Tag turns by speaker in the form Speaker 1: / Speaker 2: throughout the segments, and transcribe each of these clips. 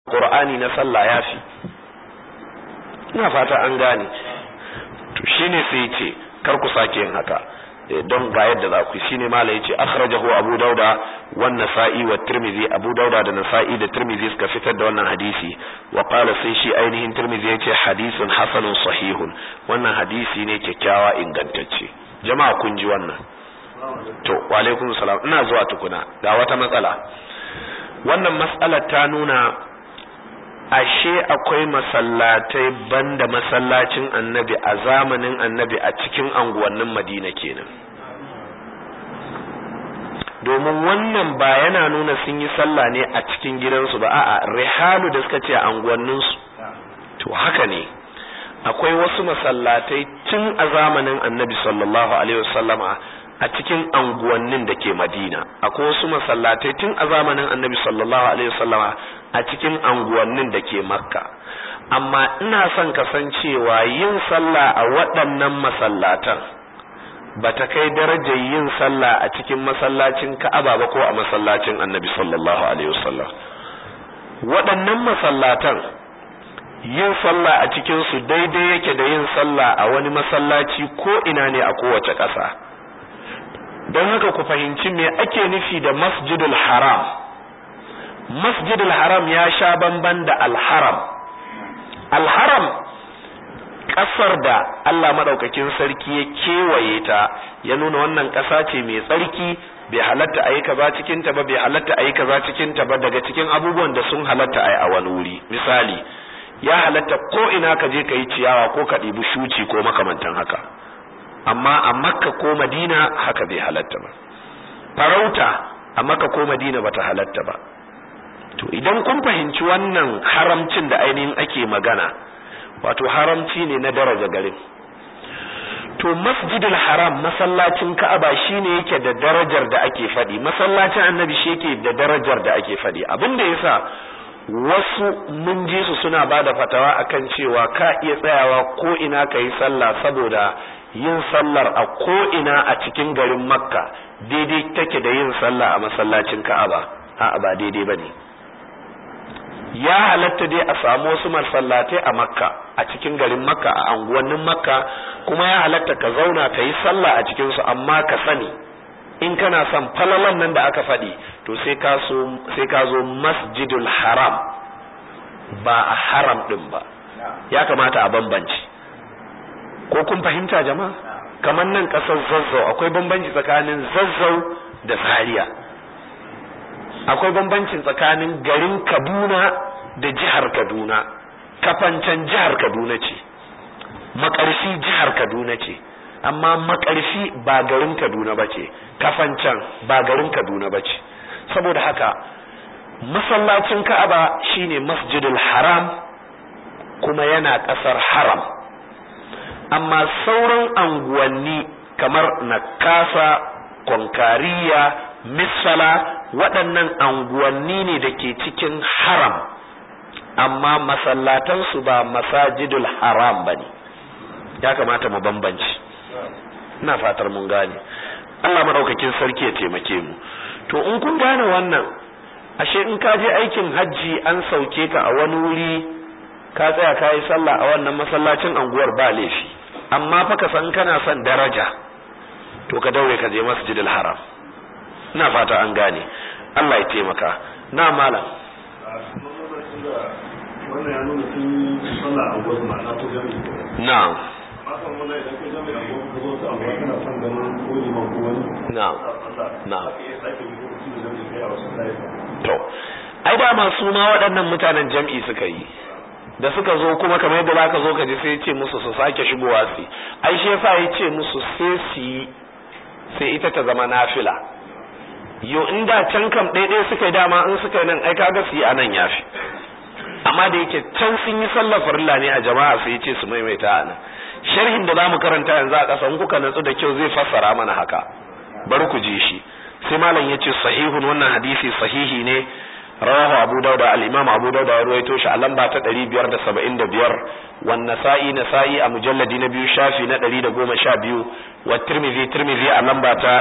Speaker 1: qur'ani na sallah yafi ina fata an gane to shine sai ce kar ku sake yin haka don ga yadda za ku shine mala yace akhrajahu abu dauda wan nasa'i wa tirmidhi abu dauda da nasa'i da tirmidhi suka fitar da wannan hadisi wa qala sai shi ainihin tirmidhi yace hadisun hasanun sahihun wannan hadisi ne kyakkyawa ingantacce jama'a kun ji wannan to wa alaikum salam ina zuwa tukuna ga wata matsala wannan matsalar ta nuna ashe akwai masallatai banda masallacin annabi a zamanin annabi a cikin anguwannin madina kenan domin wannan ba yana nuna sun yi sallah ne a cikin gidansu ba a'a rihalu da suka ce a anguwanninsu to haka ne akwai wasu masallatai tun a zamanin annabi sallallahu alaihi wasallama a cikin anguwannin da ke madina akwai wasu masallatai tun a zamanin annabi sallallahu alaihi wasallama a cikin anguwannin da ke makka amma ina son kasancewa yin sallah a waɗannan masallatan ba ta kai darajar yin sallah a cikin masallacin ka'aba ba ko a masallacin annabi sallallahu alaihi wasallam waɗannan masallatan yin sallah a cikinsu daidai yake da yin sallah a wani masallaci ko ina ne a kowace ƙasa don haka ku fahimci me ake nufi da masjidul haram masjidul haram ya sha bamban da alharam alharam ƙasar da Allah maɗaukakin sarki ya kewaye ta ya nuna wannan ƙasa ce mai tsarki bai halatta a yi kaza cikin ta ba bai halatta a yi kaza cikin ta ba daga cikin abubuwan da sun halatta a yi a wani wuri misali ya halatta ko ina ka je ka yi ciyawa ko ka ɗibi shuci ko makamantan haka amma a makka ko madina haka bai halatta ba farauta a makka ko madina bata halatta ba to idan kun fahimci wannan haramcin da ainihin ake magana wato haramci ne na daraja garin to masjidul haram masallacin ka'aba shine yake da darajar da ake faɗi masallacin annabi shi yake da darajar da ake faɗi abin da yasa wasu mun ji su suna ba da fatawa akan cewa ka iya tsayawa ko ina ka yi sallah saboda yin sallar a ko ina a cikin garin makka daidai take da yin sallah a masallacin ka'aba a'a ba daidai bane ya halatta dai a samu wasu masallatai a makka a cikin garin makka a anguwannin makka kuma ya halatta ka zauna ka yi sallah a cikinsu amma ka sani in kana son falalan nan da aka faɗi to sai ka so sai ka zo masjidul haram ba a haram din ba ya kamata a bambanci ko kun fahimta jama'a kamar nan ƙasar zazzau akwai bambanci tsakanin zazzau da zaria akwai bambancin tsakanin garin kaduna da jihar kaduna kafancan jihar kaduna ce makarfi jihar kaduna ce amma makarfi ba garin kaduna ba ce kafancan ba garin kaduna ba ce saboda haka masallacin ka'aba shine masjidul haram kuma yana ƙasar haram amma sauran anguwanni kamar nakasa konkariya misala waɗannan anguwanni ne da ke cikin haram amma masallatansu ba masajidul haram ba ne ya kamata mu bambanci ina fatar mun gane Allah maɗaukakin sarki ya taimake mu to in kun gane wannan ashe in ka je aikin hajji an sauke ka a wani wuri ka tsaya ka yi sallah a wannan masallacin anguwar ba laifi amma fa ka san kana son daraja to ka daure ka je masjidil haram ina fata an gane Allah ya taimaka na malam
Speaker 2: wannan ya nuna sun yi sallah a wasu ma'ana ko jami'i
Speaker 1: na'am
Speaker 2: hakan wannan idan kai jami'i a wasu ka zo su amma kana son ganin ko liman ko wani
Speaker 1: na'am na'am
Speaker 2: haka iya sake yi ko su jami'i kai a wasu layi
Speaker 1: to ai da masu ma waɗannan mutanen jam'i suka yi da suka zo kuma kamar yadda zaka zo ka ji sai ya ce musu su sake shigowa su ai shi yasa ya ce musu sai su yi sai ita ta zama nafila yo inda can kam ɗaiɗai suka yi dama in suka yi nan ai kaga su yi a nan yafi amma da yake can sun yi sallar farilla ne a jama'a sai ya ce su maimaita a nan sharhin da zamu karanta yanzu a ƙasa in kuka natsu da kyau zai fassara mana haka bari ku ji shi sai malam ya ce sahihun wannan hadisi sahihi ne rawahu abu dauda al-imam abu dauda ya ruwaito shi a lamba ta 575 wan nasa'i nasa'i a mujalladi na biyu shafi na 112 wa tirmidhi tirmidhi a lamba ta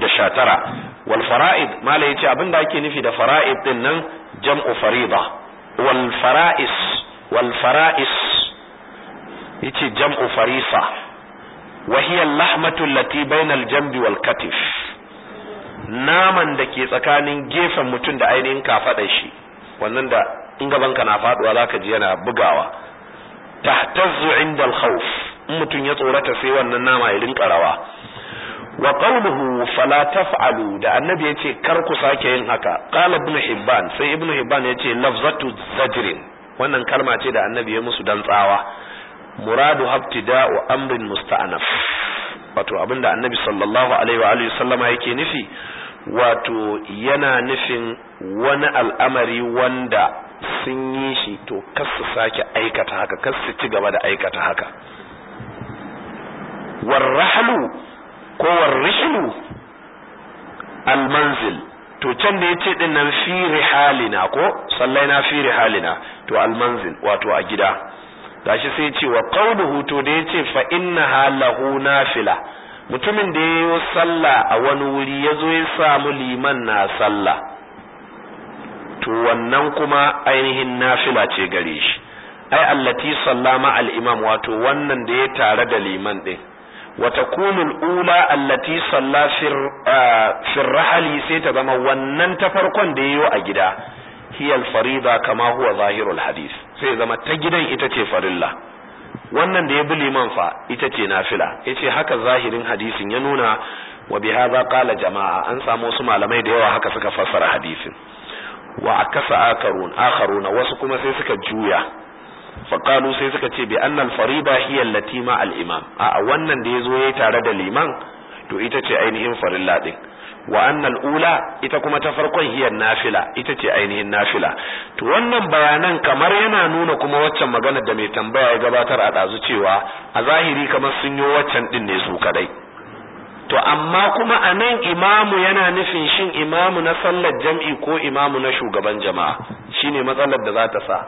Speaker 1: 219 wal fara'id malai yace abinda ake nufi da fara'id din nan jam'u farida wal fara'is wal fara'is yace jam'u farisa wa hiya al-lahmatu allati bayna al-jambi wal katif naman da ke tsakanin gefen mutum da ainihin kafaɗar shi wannan da in gaban ka na faduwa zaka ji yana bugawa tahtazzu inda al-khawf in mutum ya tsorata sai wannan nama ya rinka rawa wa qawluhu fala taf'alu da annabi yace kar ku sake yin haka qala ibn hibban sai ibn hibban yace lafzatu zajrin wannan kalma ce da annabi ya musu dan tsawa muradu habtida'u amrin musta'naf wato abinda annabi sallallahu alaihi wa alihi sallama yake nufi wato yana nufin wani al'amari wanda sun yi shi to kas su sake aikata haka kas su ci gaba da aikata haka warrahlu ko warrihlu almanzil to can da yace din nan fi rihalina ko sallaina fi rihalina to almanzil wato a gida gashi sai ce wa qawluhu to da yace fa innaha lahu nafila mutumin da yayi sallah a wani wuri yazo ya samu liman na sallah to wannan kuma ainihin nafila ce gare shi ai allati sallama al-imam wato wannan da ya tare da liman din wa takunu al-ula allati salla fi rahali sai ta zama wannan ta farkon da yayi a gida hiya al-farida kama huwa zahirul hadith sai zama ta gidan ita ce farilla wannan da ya bi liman fa ita ce nafila yace haka zahirin hadisin ya nuna wa bi hadha qala jama'a an samu wasu malamai da yawa haka suka fassara hadisin wa akasa akarun akharuna wasu kuma sai suka juya faqalu sai suka ce bi annal farida hiya allati ma al imam a wannan da yazo yayi tare da liman to ita ce ainihin farilla din wa annal ula ita kuma ta farkon hiya nafila ita ce ainihin nafila to wannan bayanan kamar yana nuna kuma waccan magana da mai tambaya ya gabatar a dazu cewa a zahiri kamar sun yi waccan din ne su kadai to amma kuma a nan imamu yana nufin shin imamu na sallar jam'i ko imamu na shugaban jama'a shine matsalar da za ta sa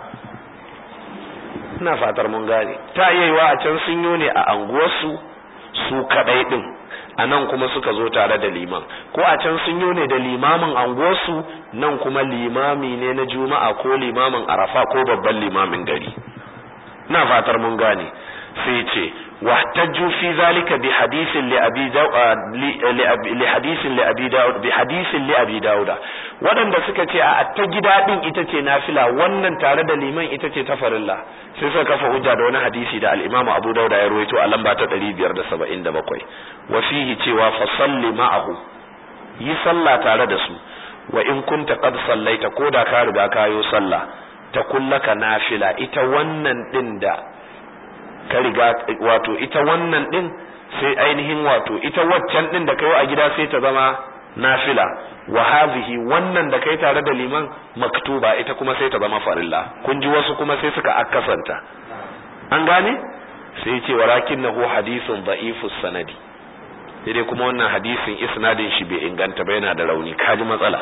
Speaker 1: ina fatar mun gane ta yiwa a can sun yi ne a anguwarsu su kadai din a nan kuma suka zo tare da liman ko a can sun yi ne da limamin anguwarsu nan kuma limami ne na juma'a ko limamin arafa ko babban limamin gari ina fatar mun gane sai ce واحتجوا في ذلك بحديث لأبي داود لحديث لأبي داود بحديث لأبي داود waɗanda suka ce a ta gida din ita ce nafila wannan tare da liman ita ce ta farilla sai suka kafa hujja da wani hadisi da al-Imam Abu Dawud ya rawaito a lamba ta 577 wa fihi cewa fa salli ma'ahu yi sallah tare da su wa in kunta qad sallaita ko da ka riga kayo sallah ta kullaka nafila ita wannan din da ka riga wato ita wannan din sai ainihin wato ita waccan din da kai a gida sai ta zama nafila wa hadhihi wannan da kai tare da liman maktuba ita kuma sai ta zama farilla kun ji wasu kuma sai suka akkasanta an gane sai ce walakinnahu hadithun da'ifus sanadi sai dai kuma wannan hadisin isnadin shi bai inganta ba yana da rauni kaji matsala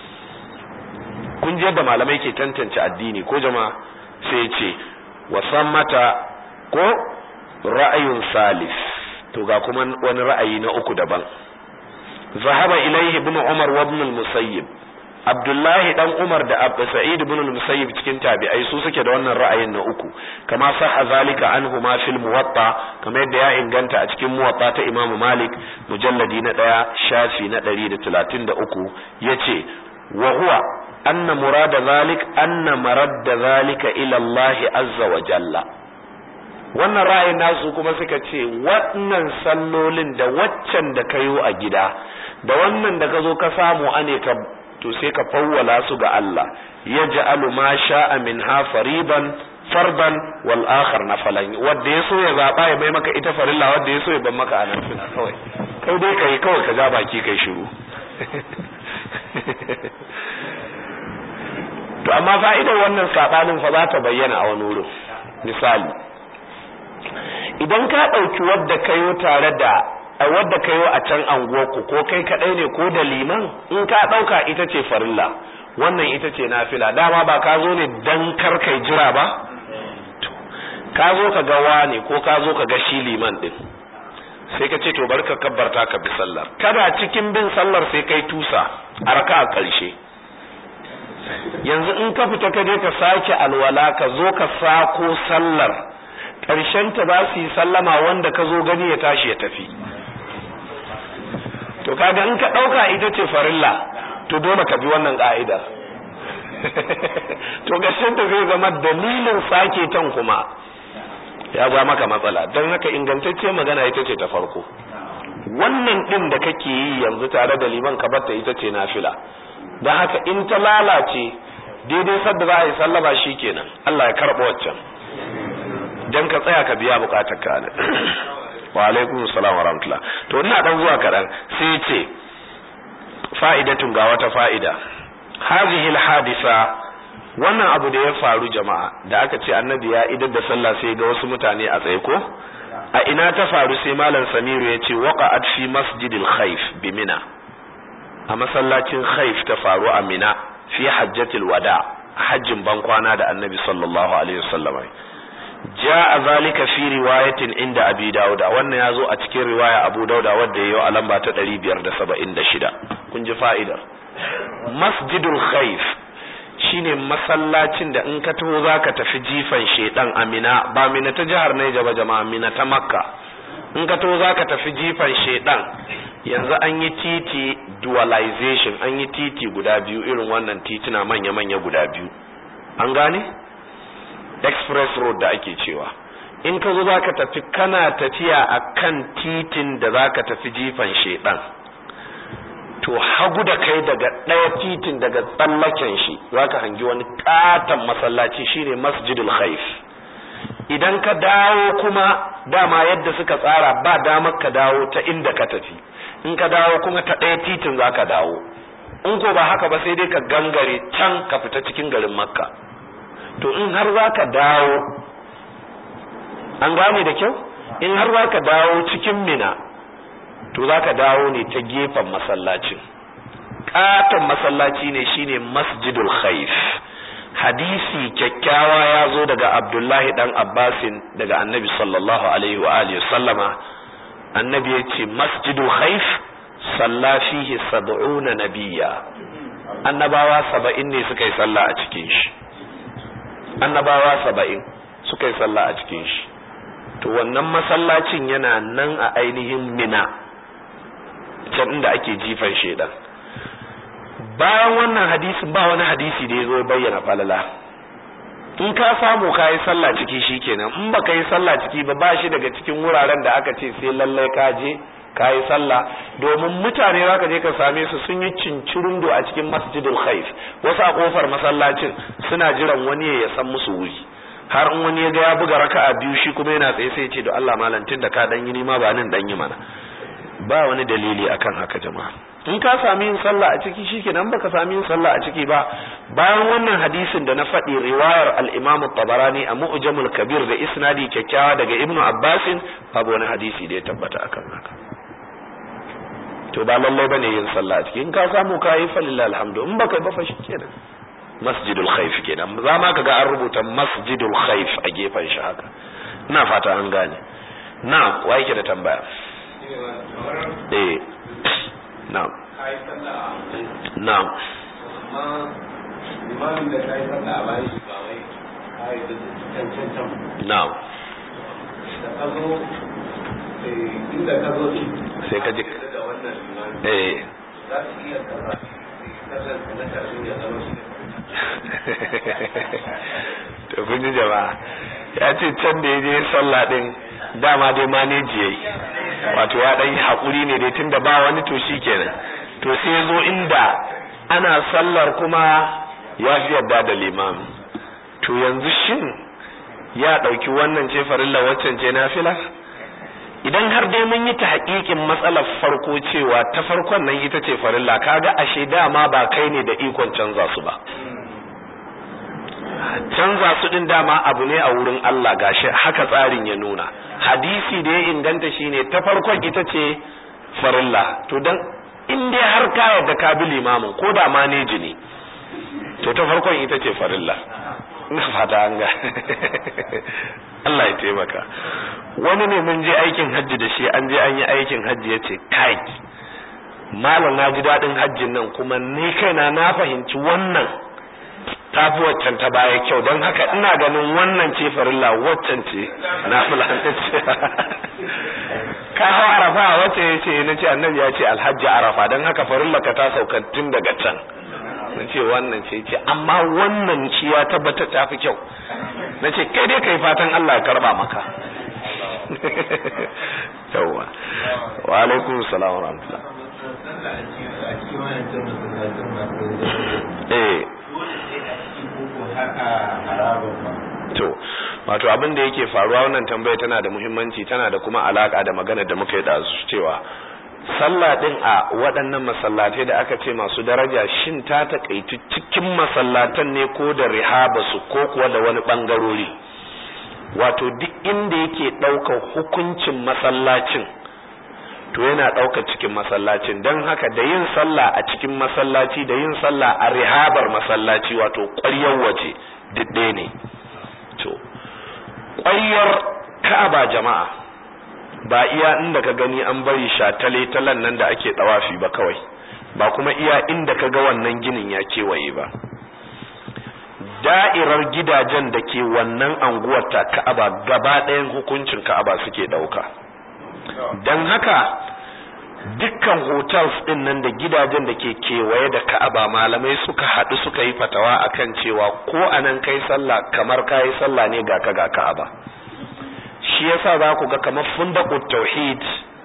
Speaker 1: kun ji yadda malamai ke tantance addini ko jama'a sai ce wasan mata ko ra'ayun salis to ga kuma wani ra'ayi na uku daban zahaba ilaihi ibn umar wa ibn al-musayyib abdullahi dan umar da abu sa'id ibn al-musayyib cikin tabi'ai su suke da wannan ra'ayin na uku kama sahha zalika anhu ma fil muwatta kamar yadda ya inganta a cikin muwatta ta imamu malik mujalladi na daya shafi na 133 yace wa huwa anna murada zalik anna maradda zalika ila Allah azza wa jalla wannan ra'ayin nasu kuma suka ce wannan sallolin da waccan da kayo a gida da wannan da ka zo ka samu ane ka to sai ka fawwala su ga Allah yaj'alu ma sha'a minha fariban farban wal akhar nafalan wanda yaso ya zaba ya bai maka ita farilla wanda yaso ya ban maka anan suna kawai kai dai kai kawai ka ja baki kai shiru to amma fa'idar wannan sabanin fa za ta bayyana a wani wurin misali idan ka ɗauki wadda kayo tare da a wadda kayo a can anguwarku ko kai kaɗai ne ko da liman in ka ɗauka ita ce farilla wannan ita ce nafila dama ba ka zo ne dan kar kai jira ba ka zo ka ga wani ko ka zo ka ga shi liman din sai ka ce to bari ka kabbarta ka bi sallar kada cikin bin sallar sai kai tusa a raka a ƙarshe yanzu in ka fita ka je ka sake alwala ka zo ka sako sallar ƙarshen ta ba su yi sallama wanda ka zo gani ya tashi ya tafi to kaga in ka ɗauka ita ce farilla to dole ka bi wannan ƙa'idar to ƙarshen ta zai zama dalilin sake tan kuma ya ba maka matsala don haka ingantacce magana ita ce ta farko wannan ɗin da kake yi yanzu tare da liman ka batta ita ce nafila don haka in ta lalace daidai sadda za a yi sallama shi kenan Allah ya karɓa waccan don ka tsaya ka biya bukatar ka ne wa alaikum salam wa rahmatullah to ina dan zuwa kaɗan sai ce fa'idatun ga wata fa'ida hazihi hadisa wannan abu da ya faru jama'a da aka ce annabi ya idar da sallah sai ga wasu mutane a tsaye ko a ina ta faru sai malam samiru ya ce waqa'at fi masjidil khayf bi mina a masallacin khayf ta faru a mina fi hajjatil wada hajjin bankwana da annabi sallallahu alaihi wasallam ja'a zalika fi riwayatin inda abi dauda wannan yazo a cikin riwaya abu dauda wanda yayi a lamba ta 576 kun ji fa'idar masjidul khayf shine masallacin da in ka taho zaka tafi jifan shedan amina ba mina ta jihar Niger ba jama'a mina ta Makka in ka taho zaka tafi jifan shedan yanzu an yi titi dualization an yi titi guda biyu irin wannan titina manya manya guda biyu an gane express road da ake cewa in ka zo zaka tafi kana tafiya akan titin da zaka tafi jifan shedan to hagu da kai daga ɗaya titin daga tsallaken shi zaka hangi wani katon masallaci shine masjidul khaif idan ka dawo kuma dama yadda suka tsara ba damar ka dawo ta inda ka tafi in ka dawo kuma ta ɗaya titin zaka dawo in ko ba haka ba sai dai ka gangare can ka fita cikin garin makka to in har zaka dawo an gane da kyau in har zaka dawo cikin mina to za ka dawo ne ta gefen masallacin katon masallaci ne shine masjidul khaif hadisi kyakkyawa ya zo daga abdullahi dan abbasin daga annabi sallallahu alaihi wa alihi sallama annabi ya ce masjidul khaif salla fihi sab'una nabiyya annabawa saba'in ne suka yi sallah a cikin shi annabawa saba'in suka yi sallah a cikin shi to wannan masallacin yana nan a ainihin mina can inda ake jifan shedan bayan wannan hadisin ba wani hadisi da ya zo bayyana falala in ka samu ka yi sallah ciki shikenan in baka yi sallah ciki ba ba shi daga cikin wuraren da aka ce sai lallai ka je ka yi sallah domin mutane za ka je ka same su sun yi cincirundo a cikin masjidul khaif wasu a kofar masallacin suna jiran wani ya san musu wuri har in wani ya ga ya buga raka'a biyu shi kuma yana tsaye sai ya ce da Allah malantin da ka dan yi nima ba nan dan yi mana ba wani dalili akan haka jama'a in ka sami yin sallah a ciki shikenan baka sami yin sallah a ciki ba bayan wannan hadisin da na faɗi riwayar al-Imam tabarani a Mu'jamul Kabir da isnadi kyakkyawa daga Ibn Abbas babu wani hadisi da ya tabbata akan haka to ba lallai bane yin sallah a ciki in ka samu ka yi falilla alhamdu in baka ba fa shikenan masjidul khaif kenan za ma kaga an rubuta masjidul khaif a gefen shi haka ina fata an gane na wa yake da tambaya eh na'am na'am na'am
Speaker 2: inda ka zo
Speaker 1: sai ka ji eh
Speaker 2: za su iya kaza kasar na karshen ya zama shi
Speaker 1: to kun ji jama'a ya ce can da ya je sallah din dama dai maneji yayi wato ya dan hakuri ne dai tunda ba wani to kenan to sai ya zo inda ana sallar kuma ya fi yadda da limami to yanzu shin ya dauki wannan ce farilla waccan ce nafila idan har dai mun yi ta haƙiƙin matsalar farko cewa ta farkon nan ita ce farilla kaga ashe dama ba kai ne da ikon canza su ba canza su din dama abu ne a wurin Allah gashi haka tsarin ya nuna hadisi da ya inganta shine ta farkon ita ce farilla to dan in dai har ka yarda ka bi limamin ko da maneji ne to ta farkon ita ce farilla ina fata an ga Allah ya taimaka wani ne mun je aikin hajji da shi an je an yi aikin hajji yace kai malam na ji dadin hajjin nan kuma ni kaina na fahimci wannan tafi waccan ta baya kyau don haka ina ganin wannan ce farilla waccan ce na fulanta ce ka hau arafa wacce ya ce na ce annabi ya ce alhaji arafa don haka farilla ka ta sauka tun daga can na ce wannan ce ce amma wannan shi ya tabbata ta fi kyau na ce kai dai kai fatan Allah ya karba maka yawwa wa alaikum salam wa rahmatullah eh to wato abin da yake faruwa wannan tambaya tana da muhimmanci tana da kuma alaka da magana da muka yi da su cewa sallah din a waɗannan masallatai da aka ce masu daraja shin ta takaitu cikin masallatan ne ko da rihaba su ko kuwa da wani bangarori wato duk inda yake ɗaukar hukuncin masallacin to yana ɗaukar cikin masallacin don haka da yin sallah a cikin masallaci da yin sallah a rihabar masallaci wato ƙwaryar waje duk ɗaya ne to ƙwaryar ka'aba jama'a ba iya inda ka gani an bari shatale talan nan da ake ɗawafi ba kawai ba kuma iya inda ka ga wannan ginin ya kewaye ba da'irar gidajen da ke wannan anguwar ta ka'aba gaba ɗayan hukuncin ka'aba suke ɗauka don haka dukkan hotels ɗin nan da gidajen da ke kewaye da ka'aba malamai suka haɗu suka yi fatawa akan cewa ko anan kai sallah kamar kayi sallah ne ga ka ga ka'aba shi yasa za ku ga kamar fundaqut tauhid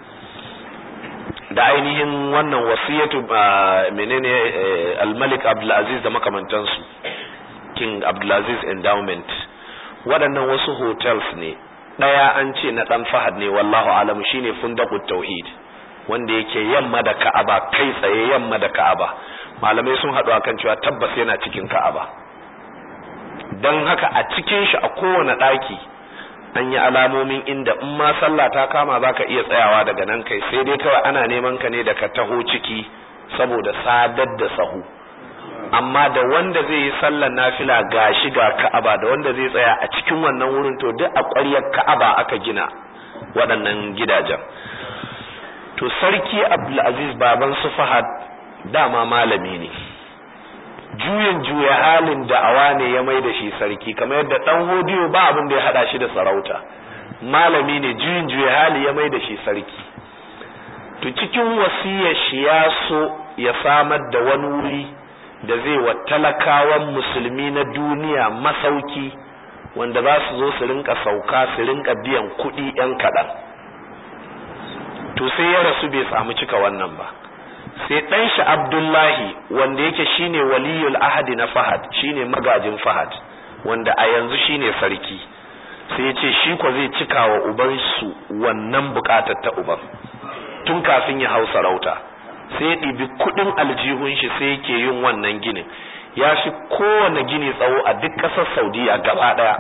Speaker 1: da ainihin wannan wasiyatu menene al-malik abdulaziz da makamantansu king abdulaziz endowment waɗannan wasu hotels ne ɗaya an ce na ɗan fahad ne wallahu alam shine fundaqut tauhid wanda yake yamma da ka'aba kai tsaye yamma da ka'aba malamai sun haɗu akan cewa tabbas yana cikin ka'aba don haka a cikin shi a kowane ɗaki an yi alamomin inda in ma sallah ta kama za ka iya tsayawa daga nan kai sai dai kawai ana neman ka ne da ka taho ciki saboda sadar da sahu amma da wanda zai yi sallar nafila ga shi ga ka'aba da wanda zai tsaya a cikin wannan wurin to duk a ƙwaryar ka'aba aka gina waɗannan gidajen to sarki abdulaziz baban su fahad dama malami ne juyin juya halin da'awa ne ya mai da shi sarki kamar yadda dan hodiyo ba abin da ya hada shi da sarauta malami ne juyin juya hali ya mai da shi sarki to cikin wasiyar shi ya so ya samar da wani wuri da zai wa talakawan musulmi na duniya masauki wanda za su zo su rinka sauka su rinka biyan kuɗi 'yan kaɗan to sai ya rasu bai samu cika wannan ba sai ɗan shi abdullahi wanda yake shine waliyul ahadi na fahad shine magajin fahad wanda a yanzu shine sarki sai ya ce shi ko zai cika wa uban su wannan bukatar ta uban tun kafin ya hau sarauta sai ya ɗibi kuɗin aljihun shi sai yake yin wannan ginin ya fi kowane gini tsawo a duk ƙasar saudiya gaba ɗaya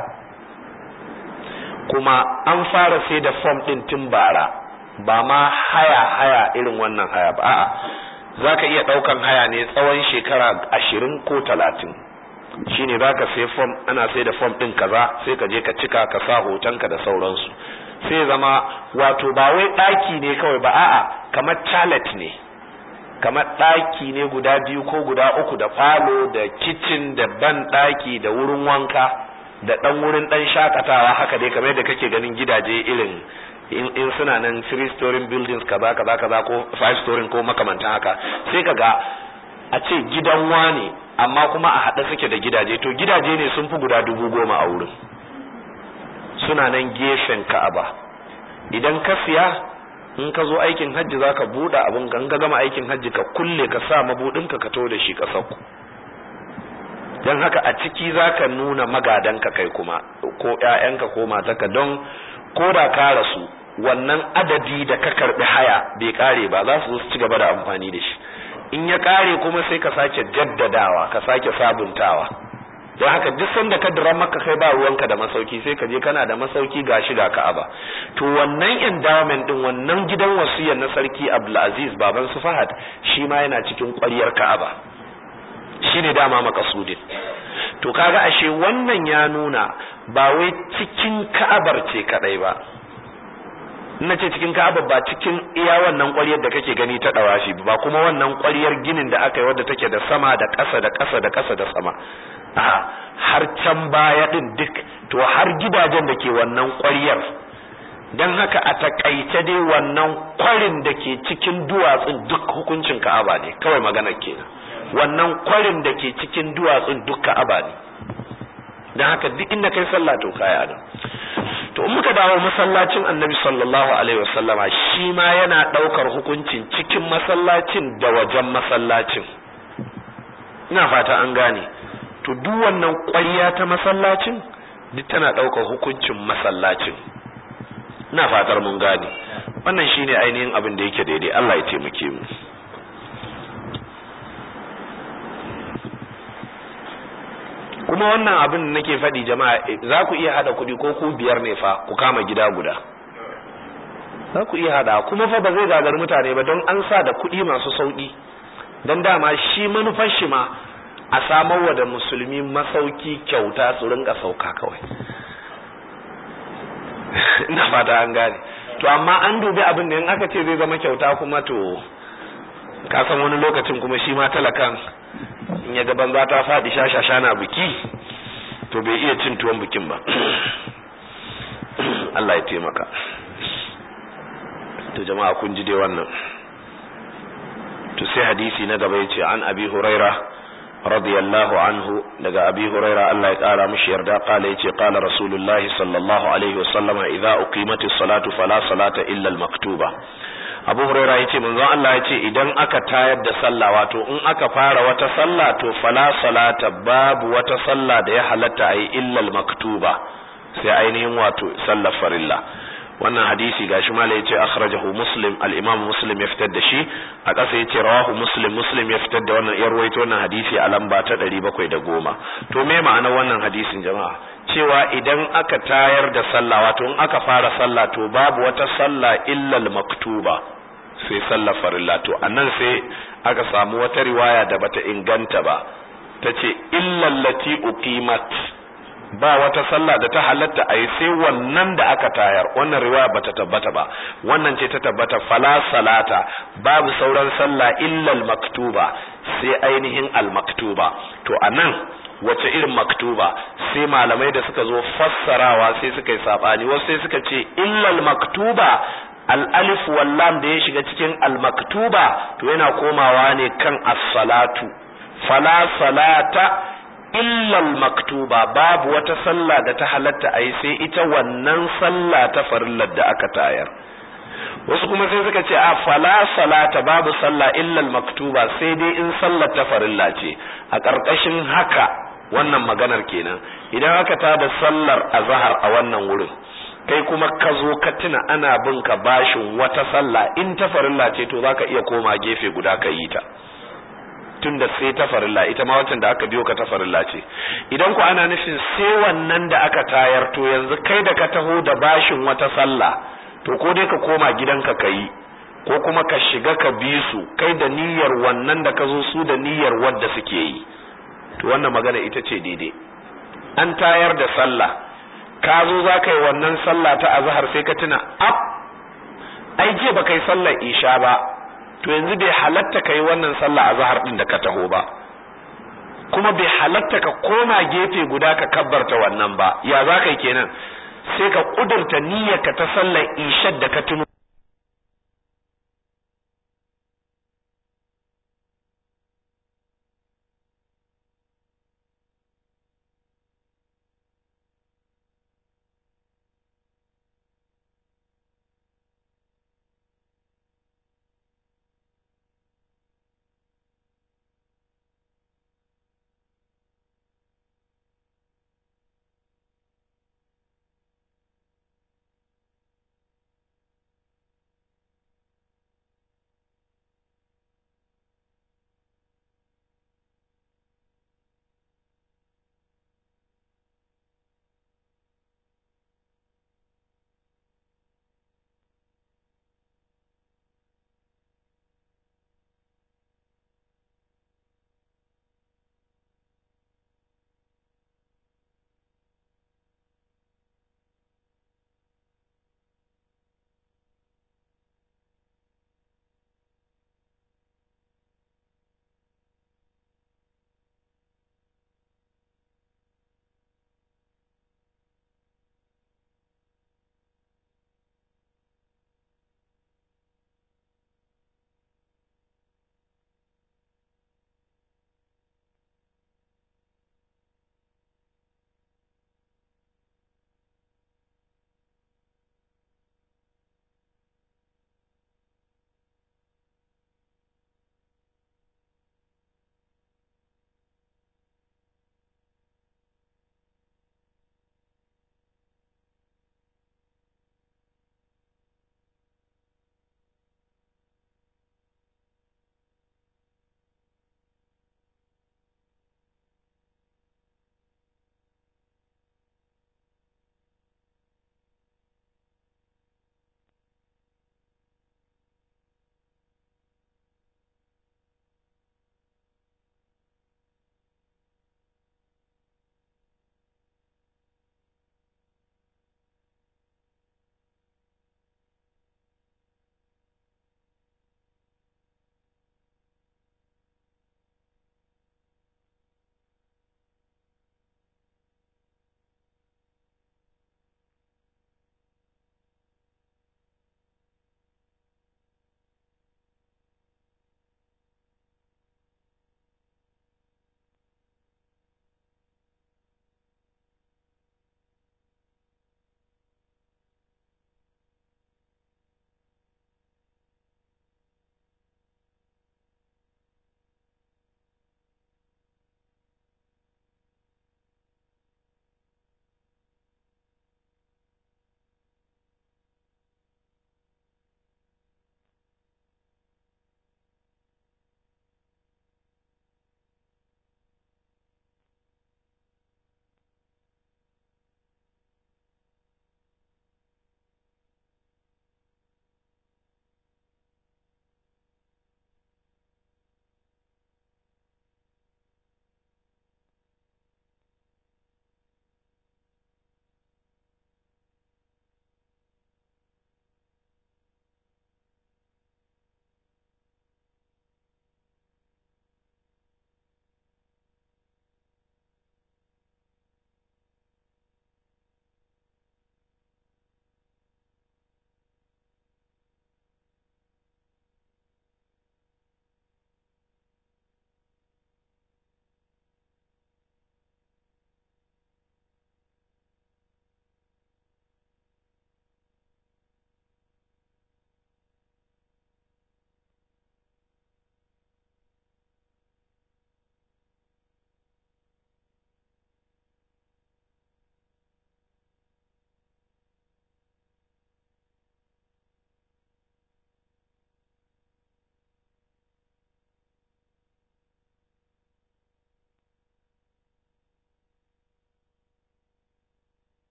Speaker 1: kuma an fara sai da fom ɗin tun bara ba ma haya haya irin wannan haya ba a'a za ka iya ɗaukan haya ne tsawon shekara ashirin ko talatin shine za ka sai fom ana sai da fom ɗin kaza sai ka je ka cika ka sa hotonka da sauransu sai zama wato ba wai ɗaki ne kawai ba a'a kamar chalet ne kamar ɗaki ne guda biyu ko guda uku da falo da kicin da ban ɗaki da wurin wanka da ɗan wurin ɗan shakatawa haka dai kamar yadda kake ganin gidaje irin in suna nan three story buildings kaza kaza kaza ko five story ko makamantan haka sai kaga a ce gidan wane amma kuma a haɗe suke da gidaje to gidaje ne sun fi guda dubu goma a wurin suna nan gefen ka'aba idan ka siya in ka zo aikin hajji za ka buɗe abin kan ka gama aikin hajji ka kulle ka sa mabuɗinka ka to da shi ƙasar ku don haka a ciki za ka nuna magadanka kai kuma ko ‘ya'yanka ko matarka don ko da ka rasu wannan adadi da ka karbi haya bai kare ba za su ci gaba da amfani da shi in ya kare kuma sai ka sake jaddadawa ka sake sabuntawa don haka duk sanda ka dira maka kai ba ruwanka da masauki sai ka je kana da masauki ga shi ga Ka'aba to wannan endowment din wannan gidan wasiyar na sarki Abdulaziz baban su Fahad shi ma yana cikin ƙwaryar Ka'aba shine dama makasudin to kaga ashe wannan ya nuna ba wai cikin Ka'abar ce kadai ba ina ce cikin ka'aba ba cikin iya wannan ƙwaryar da kake gani ta dawashi ba kuma wannan ƙwaryar ginin da aka yi wadda take da sama da ƙasa da ƙasa da ƙasa da sama a har can baya din duk to har gidajen da ke wannan ƙwaryar don haka a takaice dai wannan kwarin da ke cikin duwatsun duk hukuncin ka'aba ne kawai magana kenan wannan kwarin da ke cikin duwatsun duk ka'aba ne don haka duk inda kai sallah to kaya nan to in muka dawo masallacin annabi sallallahu alaihi wasallama shi ma yana daukar hukuncin cikin masallacin da wajen masallacin ina fata an gane to duk wannan ƙwarya ta masallacin duk tana daukar hukuncin masallacin ina fatar mun gane wannan shine ainihin abin da yake daidai Allah ya taimake mu kuma wannan abin da nake faɗi jama'a za ku iya hada kuɗi ko ku biyar ne fa ku kama gida guda za ku iya hada kuma fa ba zai gagar mutane ba don an sa da kuɗi masu sauƙi don dama shi manufar shi ma a samarwa da musulmi masauki kyauta su rinka sauka kawai ina fata an gane to amma an dubi abin da in aka ce zai zama kyauta kuma to ka san wani lokacin kuma shi ma talakan in ya gaban za ta faɗi shashasha na biki to bai iya cin tuwon bikin ba Allah ya taimaka to jama'a kun ji dai wannan to sai hadisi na gaba yace an abi huraira radiyallahu anhu daga abi huraira Allah ya kara mishi yarda kala yace qala rasulullahi sallallahu alaihi wasallam idza uqimatis salatu fala salata illa al maktuba abu huraira yace manzon Allah yace idan aka tayar da sallah wato in aka fara wata sallah to fala salata babu wata sallah da ya halatta ayi illa al maktuba sai ainihin wato sallar farilla wannan hadisi gashi mala yace akhrajahu muslim al-imam muslim ya fitar da shi a ƙasa yace rawahu muslim muslim ya fitar da wannan ya rawaito wannan hadisi a lamba ta 710 to me ma'anar wannan hadisin jama'a cewa idan aka tayar da sallah wato in aka fara sallah to babu wata sallah illa al-maktuba sai sallar farilla to anan sai aka samu wata riwaya da bata inganta ba tace illa allati uqimat ba wata sallah da ta halatta a yi sai wannan da aka tayar wannan riwaya bata tabbata ba wannan ce ta tabbata fala salata babu sauran sallah illal maktuba sai ainihin al maktuba to anan wace irin maktuba sai malamai da suka zo fassarawa sai suka yi sabani wasu sai suka ce illal maktuba al alif wal lam da ya shiga cikin al maktuba to yana komawa ne kan as-salatu fala salata illal maktuba babu wata sallah da ta halatta a yi sai ita wannan sallah ta farillar da aka tayar wasu kuma sai suka ce a fala salata babu sallah illal maktuba sai dai in sallar ta farilla ce a ƙarƙashin haka wannan maganar kenan idan aka tada sallar azhar a wannan wurin kai kuma ka zo ka tuna ana bin ka bashin wata sallah in ta farilla ce to zaka iya koma gefe guda ka yi ta tun da sai ta farilla ita ma wacce da aka biyo ka ta farilla ce idan ku ana nufin sai wannan da aka tayar to yanzu kai da ka taho da bashin wata sallah to ko dai ka koma gidanka ka yi ko kuma ka shiga ka bi su kai da niyyar wannan da ka zo su da niyyar wadda suke yi to wannan magana ita ce daidai an tayar da sallah ka zo za ka yi wannan sallah ta azhar sai ka tuna ab ai je ba kai sallar isha ba to yanzu bai halatta ka yi wannan sallah a zahar ɗin da ka taho ba kuma bai halatta ka koma gefe guda ka kabbarta wannan ba ya za ka yi kenan sai ka ƙudurta niyyarka ta sallar ishar da ka tuno